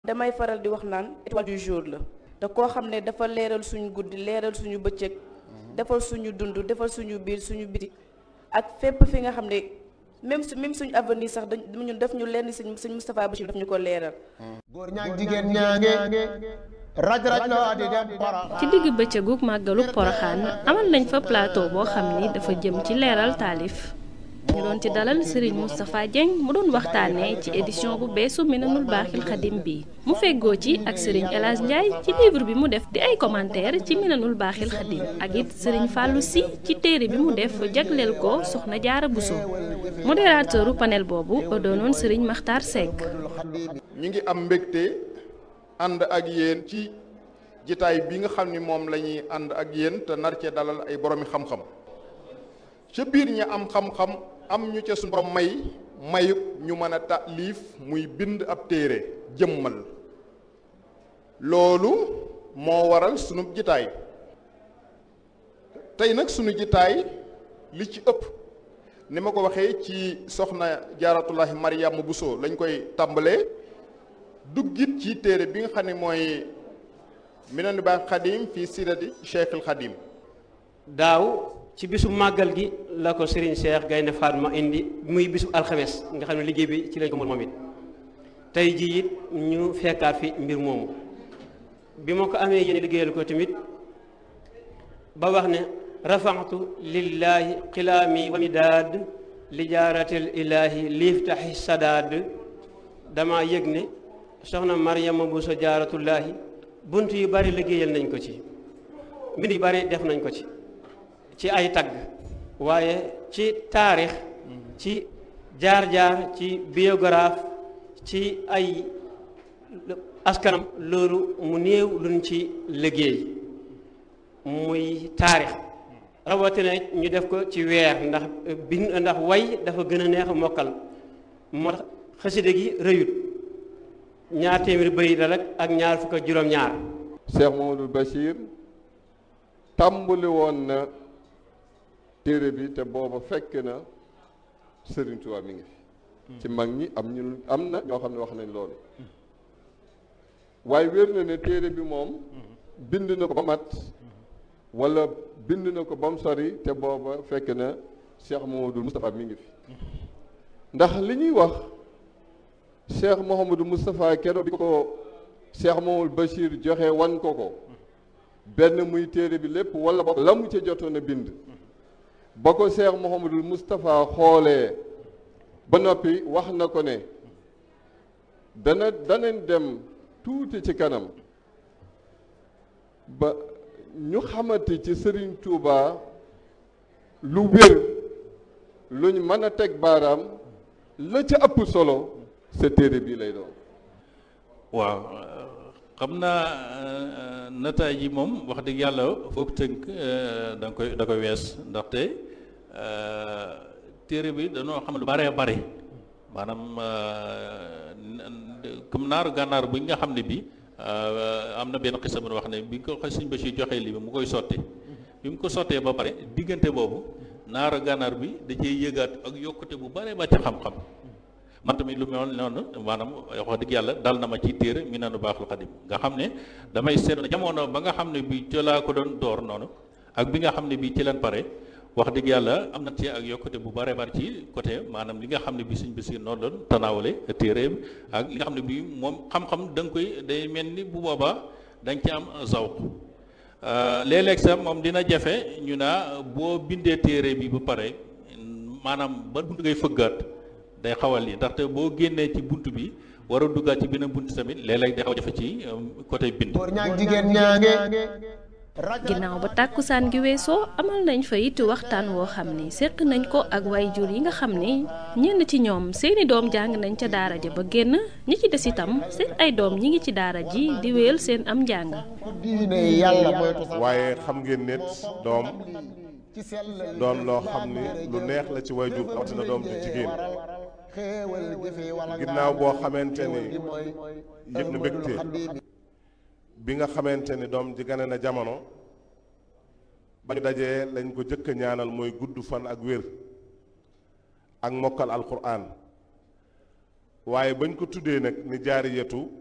damay faral di wax naan étoile du jour la te koo xam ne dafa leeral suñu guddi leeral suñu bëccëg defal suñu dund defal suñu biir suñu biti ak fépp fi nga xam ne même su même suñu avenir sax dañ ñun def ñu lenn sëñ sëñ Moustapha Bachir daf ñu ko leeral góor ñaag jigéen ñaange raj raj loo di dem para ci digg bëccëgu màggalu poroxaan amal nañ fa plateau boo xam ni dafa jëm ci leeral taalif ñu doon ci dalal Serigne Moustapha Dieng mu doon waxtaanee ci édition bu beesu Minanul Baaxil Xadim bi mu feggoo ci ak Serigne El Hadj Ndiaye ci livre bi mu def di ay commentaire ci Minanul Baaxil Xadim ak it Serigne Fallou Sy ci téere bi mu def jagleel ko Soxna Jaara Bousso modérateuru panel boobu doonoon Serigne Makhtar Seck. ñu ngi am mbégte ànd ak yéen ci jitaay bi nga xam ni moom la ñuy ànd ak yéen te nar cee dalal ay boroomi xam-xam ca biir ñi am xam-xam am ñu ca suñu borom may mayub ñu mën a taalif muy bind ab téere jëmmal loolu moo waral sunu jitaay tey nag sunu jitaay li ci ëpp ni ma ko waxee ci soxna jaaratullahi Mariama Bousso lañ koy tàmbalee duggit ci téere bi nga xam ne mooy Minanul Baaxil Xadim fii sirati Cheikhul Xadim daaw ci bisu màggal gi la ko Serigne Cheikh Gaynde Fatma indi muy bisu alxames nga xam ne liggéey bi ci lañ ko moom it tey jii it ñu fekkaat fi mbir moomu bi ma ko amee yéen liggéeyal ko tamit ba wax ne rafaxtu lillahi xilaami wa midaad li jaaratil ilaahi liiftaxi sadaad dama yëg ne soxna Mariama Bousso jaaratullaahi bunt yu bari liggéeyal nañ ko ci mbind yu bari def nañ ko ci ci ay tagg waaye ci taarix ci jaar-jaar ci biographe ci ay askanam loolu mu néew luñ ci liggéey muy taarix rawatina ñu def ko ci weer ndax bind ndax way dafa gën a neex a mokkal moo tax xaside gi rëyut ñaar téeméeri bëy la rek ak ñaar fukk ak juróom-ñaar Cheikh Mamadou Bachir tàmbali woon na téere bi te booba fekk na Serigne Touba mi ngi fi ci mag ñi am ñu am na ñoo xam ne wax nañ loolu waaye wér na ne téere bi moom bind na ko ba mat wala bind na ko ba mu sori te booba fekk na Cheikh Mouhamadou Moustapha mi ngi fi ndax li ñuy wax Cheikh Mouhamadou Moustapha keroog bi ko Cheikh Mouhamadou Bachir joxe wan ko ko benn muy téere bi lépp wala ba la mu ca jotoon a bind ba ko Cheikh Mouhamadul Moustapha xoolee ba noppi wax na ko ne dana danañ dem tuuti ci kanam ba ñu xamante ci Serigne Touba lu wér luñ mën a teg baaraam la ca ëpp solo sa téere bii lay doon. waaw xam naa nataay yi moom wax dëgg yàlla foog tënk da nga koy da koy wees ndaxte téere bi dañoo xam lu baree bare maanaam comme naaru gànnaar bu nga xam ne bi am na benn xisa bu wax ne bi ko xas suñ ba si joxee lii bi mu koy sotti bi mu ko sottee ba pare diggante boobu naaru gànnaar bi da cee yëgaat ak yokkute bu baree ba ci xam-xam man tamit lu mel noonu maanaam wax dëgg yàlla dal na ma ci téere Minanul Baaxil Xadim nga xam ne damay seetlu jamono ba nga xam ne bi ci laa ko doon door noonu ak bi nga xam ne bi ci leen pare wax dëgg yàlla am na ci ak yokkute bu bare bari ci côté maanaam li nga xam ne bi suñ bisi noonu doon tanaawale téere ak li nga xam ne bi moom xam-xam da nga koy day mel ni bu boobaa da nga ci am zawq léeg-léeg sax moom dina jafe ñu naa boo bindee téere bi ba pare maanaam ba buntu ngay fëggaat day xawal yi ndaxte boo génnee ci bunt bi war a duggaat ci beneen bunt tamit léeg-léeg day xaw jafe ci côté bind góor ñaag jigéen ñaange ginnaaw ba tàkkusaan gi weesoo amal nañ fa it waxtaan woo xam ni séq nañ ko ak waajur yi nga xam ni ñenn ci ñoom seeni doom jàng nañ ca daara ja ba génn ñi ci des itam seen ay doom ñi ngi ci daara ji di wéyal seen am njàng diine yàlla moytu sa waaye xam ngeen nit doom doon loo xam ni lu neex la ci waajur rawatina doom ju jigéen ginnaaw boo xamante ni yëg na mbégte bi nga xamante ni doom ji gane na jamono ba ñu dajee lañ ko jëkk a ñaanal mooy gudd fan ak wér ak mokkal alquran waaye bañ ko tuddee nag ni jaariyatu